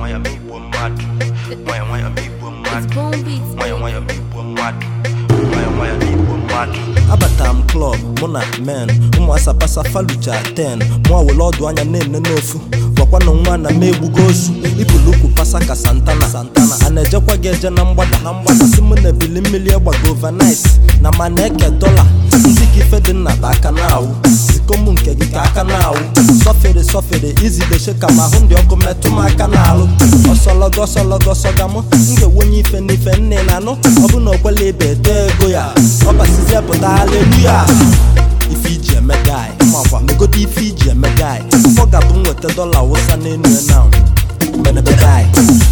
nwayọ ma igbo mmadụ nwayọ nwayọ ma igbo mmadụ It's Boom Beats. nwayọ nwayọ ma igbo mmadụ nwayọ nwayọ ma igbo mmadụ abatara m klọb mụ na men ụmụ asapasa falucha 10 mụ were ọdụ anya na-ene n'ofu gwakwanụ nwa na m egbugo osu ibulukwu pasa ka santana santana a na-ejekwa gị eje na mgbada na mgbada si mụ na ebili mmiri egbago overnight na ma na-eke dọla ndị ka ife dị nna bụ aka na-awụ zikom nke gị ka aka na-awụ sọfere sọfere izideshe ka ma ahụ ndị ọkụ metụ m aka na-alụ ọsọlọgọ ọsọlọgọ sọga mụ m ga-enwenye ife n'ife nne na anụ ọ bụ na okwela ibe ete ego ya ọ basizie pụta haleluya ife iji eme gai makwa megodo ife iji eme gai ọ ga-abụ m nweta dọla wụsa n'enu ya na medebe gai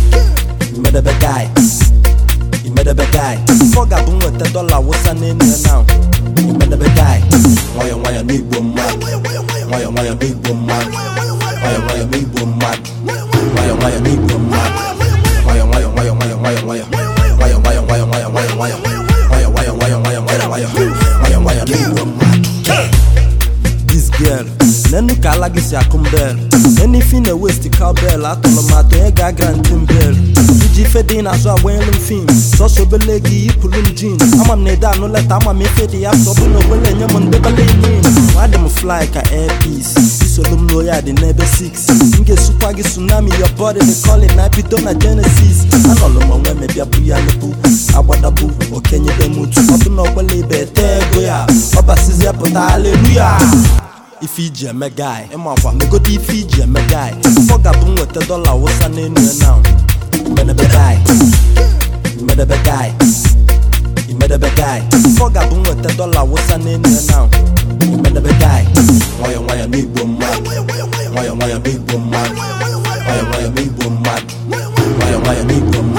medebe gai imedebe gai ọ ga-abụ m nweta dọla wụsa n'enu ya na imedebe gai nwayọ nwayọ n'igbo mmadụ nwayọ nwayọ n'igbo mmadụ nwayọ nwayọ n'igbo mmadụ nwayọ nwayọ n'igbo mmadụ nwayọ nwayọ nwayọ nwayọ nwayọ nwayọ nwayọ nwayọ nwayọ nwayọ nwayọ nwayọ nwayọ nwayọ nwayọ nwayọ nwayọ nwayọ nwayọ n'igbo mmadụ this girl nenu ka ala gị si akụ mbel nenu ife ị na-ewesti cowbell atụrụ m atụ onye ga-aga ntị mbel iji ife dị n'azụ agbanyelu m fim sọsọ obele gị yipụrụ m jin ama m na ede anụ leta ama m ife dị ya sọ bụ na ogbele enye m ndebele inin adị m fly ka airpeace isolu m n'oyi adị n'ebe 6 m ga-esukwa gị tsunami your body the calling na bido na genesis anọlụ m onwe mebịa bụ ya lebu agbadabu okenyebe m utu ọ bụ na ogbele ibe ete ego ya ọ basizie pụta haleluya ife iji eme gai ịmakwa megodo ife iji eme gai ọ ga-abụ m nweta dọla wụsa n'enu ya na medebe gai medebe gai imedebe gai ọ ga-abụ m nweta dọla wụsa n'enu ya na imedebe gai nwayọ nwayọ n'igbo mmadụ nwayọ nwayọ n'igbo mmadụ nwayọ nwayọ n'igbo mmadụ nwayọ nwayọ n'igbo mmadụ